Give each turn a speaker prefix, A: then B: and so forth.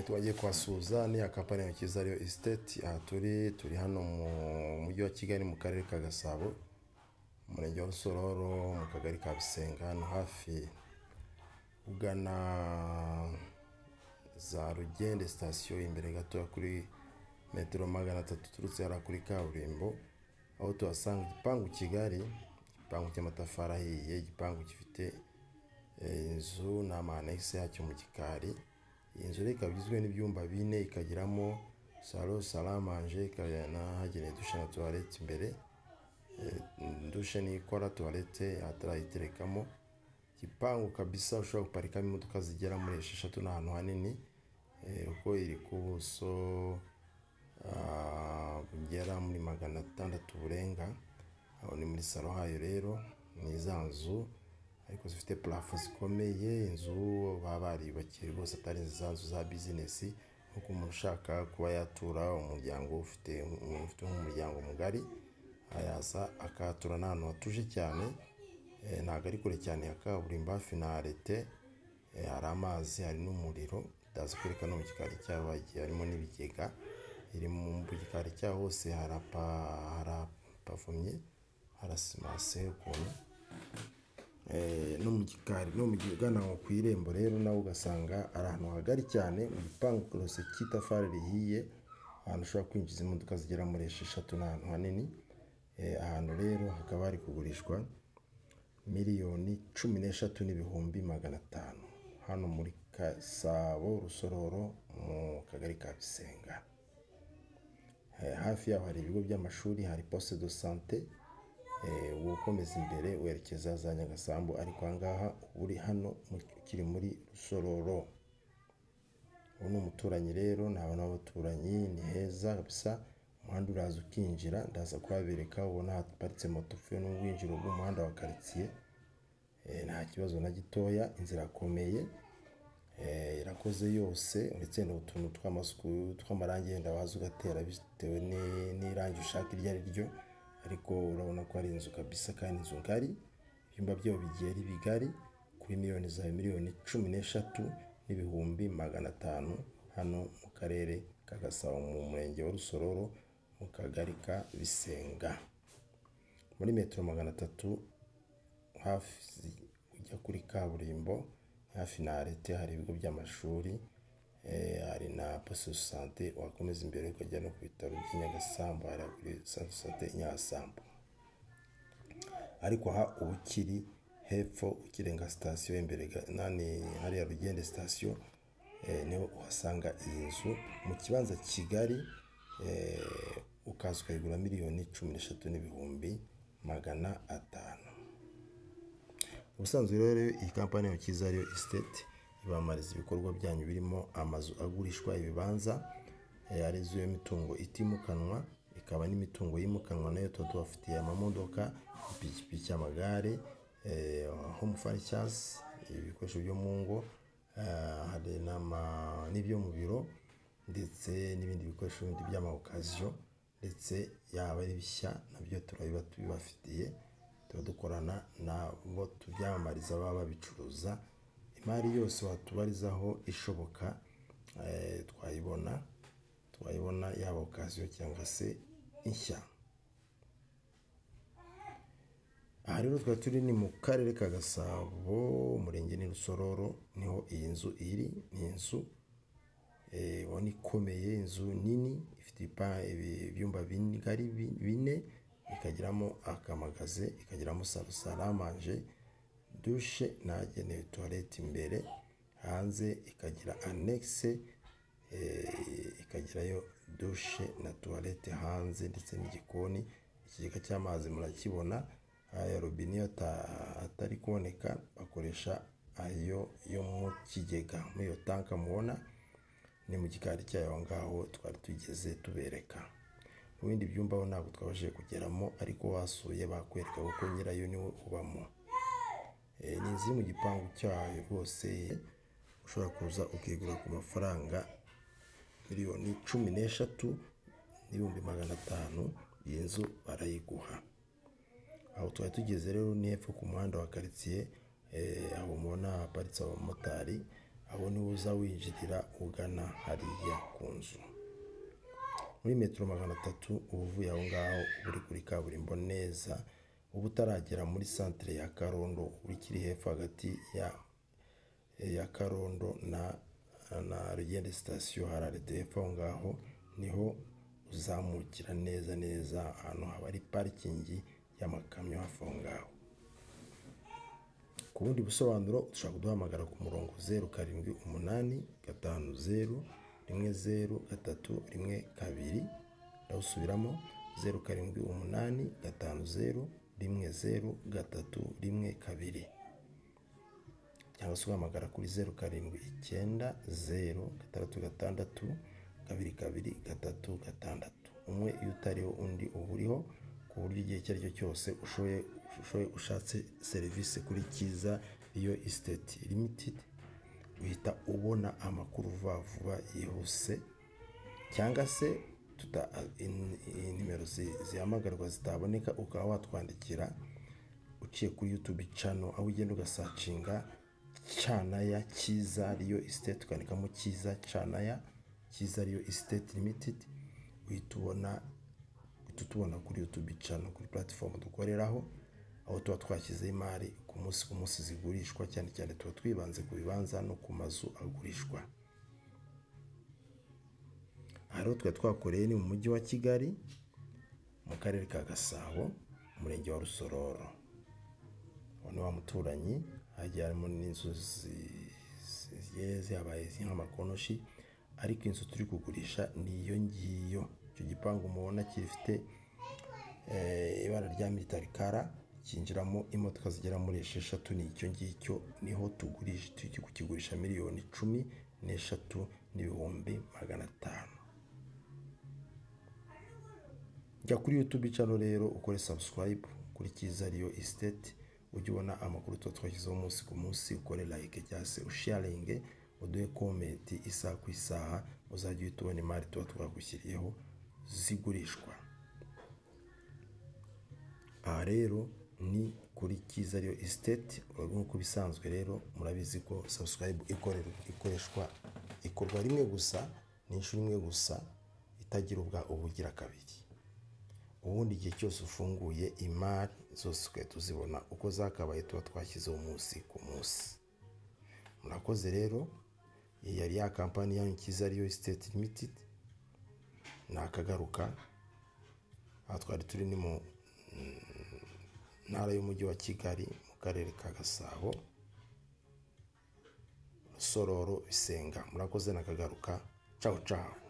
A: twagiye kuhasuhuza n'iya kampani ya ntoki ariyo isiteti aha turi turi hano mu mujyi wa kigali mu karere ka gasabo umurenge wa rusororo mu kagari ka bisenga hano hafi ugana za rugende sitasiyo imbere gatoya kuri metero magana atatu uturutse hariya kuri kaburimbo aho tuhasanga igipangu kigari igipangu cy'amatafari ahiye igipangu gifite eh, inzu n'amanegisi yacyo mu gikari iyi nzu rero ikaba igizwe n'ibyumba bine ikagiramo salo salamanje ikanahagenewe dushe na tuwarete imbere Eh, dushe niyo ikora tuwarete atarayiterekamo igipangu kabisa ushobora guparikamo imodoka zigera muri esheshatu n'ahantu hanini eh, kuko iri ku buso ah, bugera muri magana atandatu burenga aho ni muri salo hayo rero ni za nzu ariko zifite parafo zikomeye inzu baba bariyubakiye rwose atari za nzu za bizinesi nk'uko umuntu ushaka kuba yatura umuryango ufite umuntu ufite nk'umuryango mugari ayaza akahatura n'ahantu hatuje cyane eh, ntabwo ari kure cyane ya kaburimbo hafi na arete eh, hari amazi hari n'umuriro ndazi kwereka no mu gikari cyaho hagiye harimo n'ibigega iri mu mu gikari cyaho hose harapa harapavomye harasimase ukuntu Eh, no mu gikari no mu gihe ugana aho ku irembo rero nawe ugasanga ari ahantu hagari cyane mu gipangu rwose cy'itafari rihiye ahantu ushobora kwinjiza imodoka zigera muri esheshatu ni ahantu hanini Eh, ahantu rero hakaba hari kugurishwa miliyoni cumi n'eshatu n'ibihumbi magana atanu hano muri gasabo rusororo mu kagari ka bisenga Eh, hafi yaho hari ibigo by'amashuri hari poste de sante Eh, uba ukomeza imbere werekeza za nyagasambu ariko ahangaha uba uri hano mu- ukiri muri rusororo ubu ni umuturanyi rero ni abantu b'abaturanyi ni heza kabisa umuhanda uraza ukinjira ndaza kuhabereka ubona haparitse moto uvuye no mu bwinjiro bw'umuhanda wa karitsiye Eh, nta kibazo na gitoya inzira irakomeye Eh, irakoze yose uretse ni utuntu tw'amasuku tw'amarangi yenda waza ugatera bitewe ni- n'irangi ushaka iryo ari ryo ariko urabona ko ari inzu kabisa kandi inzu ngari ibyumba byayo bigiye ari bigari kuri miliyoni zawe miliyoni cumi n'eshatu n'ibihumbi magana atanu hano mu karere ka gasabo mu murenge wa rusororo mu kagari ka bisenga muri metero magana atatu hafi ujya kuri kaburimbo hafi na arete hari ibigo by'amashuri eh, hari na poste de sante wakomeza imbere ukajya no ku bitaro by'i Nyagasambu hari kuri centre de sante Nyagasambu ariko aha uba ukiri hepfo ukirenga sitasiyo imbere ga- nani hariya rugende sitasiyo eh, niho uhasanga iyi nzu mu kibanza kigari eh, ukaza ukayigura miliyoni cumi n'eshatu n'ibihumbi magana atanu ubusanzwe rero iyi kampani ya cyiza ariyo isiteti ibamariza ibikorwa byanyu birimo amazu agurishwa ibibanza eh, ari izo mitungo itimukanwa ikaba n'imitungo yimukanwa nayo tuba tubafitiye amamodoka ipikipiki amagare eh, home furnitures ibikoresho byo mu ngo eh, hari n'ama- n'ibyo mu biro ndetse n'ibindi bikoresho bindi by'amawokaziyo ndetse yaba ari bishya nabyo turabiba tubibafitiye tuba dukorana nabo tubyamamariza baba babicuruza imari yose watubarizaho ishoboka eh, twayibona twayibona yaba okaziyo cyangwa se inshya aha rero twari turi ni mu karere ka gasabo umurenge ni rusororo niho iyi nzu iri ni inzu eh, ubona ikomeye inzu nini ifite ipa- ibi- ibyumba bigari bi- bine ikagiramo akamagaze ikagiramo salo saramanje dushe n'ahagenewe tuwarete imbere hanze ikagira anekise ikagirayo dushe na tuwarete hanze ndetse n'igikoni ikigega cy'amazi murakibona aya robine iyo ata- atari kuboneka bakoresha ayo yo mu kigega muri iyo tanka mubona ni mu gikari cyayo aho ngaho twari tugeze tubereka mu bindi byumba ho ntabwo twabashije kugeramo ariko wasuye bakwereka kuko nyirayo niwe ubamo Eh, ni inzu iri mu gipangu cyayo rwose ushobora kuza ukigura ku mafaranga miliyoni cumi n'eshatu n'ibihumbi magana atanu iyi nzu barayiguha aho twari tugeze rero ni hepfo ku muhanda wa karitsiye eh, aho mubona haparitse abamotari aho niho uza winjirira ugana hariya ku nzu muri metero magana atatu uba uvuye aho ngaho uba uri kuri kaburimbo neza uba utaragera muri santire ya karondo uba ukiri hepfo hagati ya ya karondo na na rugende sitasiyo hararite hepfo aho ngaho niho uzamukira neza neza ahantu haba ari parikingi y'amakamyo hafi aho ngaho ku bundi busobanuro ushobora kuduhamagara ku murongo zeru karindwi umunani gatanu zeru rimwe zeru gatatu rimwe kabiri ndawusubiramo zeru karindwi umunani gatanu zeru rimwe zeru gatatu rimwe kabiri cyangwa se uhamagara kuri zeru karindwi icyenda zeru gatandatu gatandatu kabiri kabiri gatatu gatandatu umwe iyo utariho undi uba uriho ku buryo igihe icyo ari cyo cyose ushoboye ushoboye ushatse serivisi kuri cyiza iyo isiteti limitedi uhita ubona amakuru vuba vuba yihuse cyangwa se tuta in- in- nimero zi- zihamagarwa zitaboneka ukaba watwandikira uciye kuri yutubi cano aho ugenda ugasacinga canaya cyiza riyo isiteti ukandikamo cyiza canaya cyiza riyo isiteti limitedi uhita ubona uhita utubona kuri YouTube channel kuri platform dukoreraho aho tuba twashyizeho imari ku munsi ku munsi zigurishwa cyane cyane tuba twibanze ku bibanza no ku mazu agurishwa aha rero twari twakoreye ni mu mujyi wa kigali mu karere ka gasabo umurenge wa rusororo uwo ni wa muturanyi hagiye harimo n'inzu zi- zigiye zihabaye nk'amakonoshi ariko inzu turi kugurisha ni iyo ngiyo icyo gipangu mubona gifite eh, ibara rya militari kara cyinjiramo imodoka zigera muri esheshatu ni icyo ngicyo niho tugurisha turi kukigurisha miliyoni cumi n'eshatu n'ibihumbi magana atanu jya kuri YouTube channel rero ukore subscribe kuri cyiza ariyo estate ujye ubona amakuru tuba twashyizeho umunsi ku munsi ukore like cyangwa se usharinge uduhe comment isaha ku isaha uzajya uhita ubona imari tuba twagushyiriyeho zigurishwa aha rero ni kuri cyiza ariyo estate urabona nk'uko bisanzwe rero murabizi ko subscribe ikorera ikoreshwa ikorwa rimwe gusa ni inshuro imwe gusa itagira ubwa ubugira kabiri ubundi igihe cyose ufunguye imari zose ugahita uzibona uko zakabaye tuba twashyizeho umunsi ku munsi murakoze rero iyi yari ya kampani yanyu cyiza ariyo siteti limitedi nakagaruka aha twari turi ni mu mm, ntara y'umujyi wa kigali mu karere ka gasabo rusororo bisenga murakoze nakagaruka cawu cawu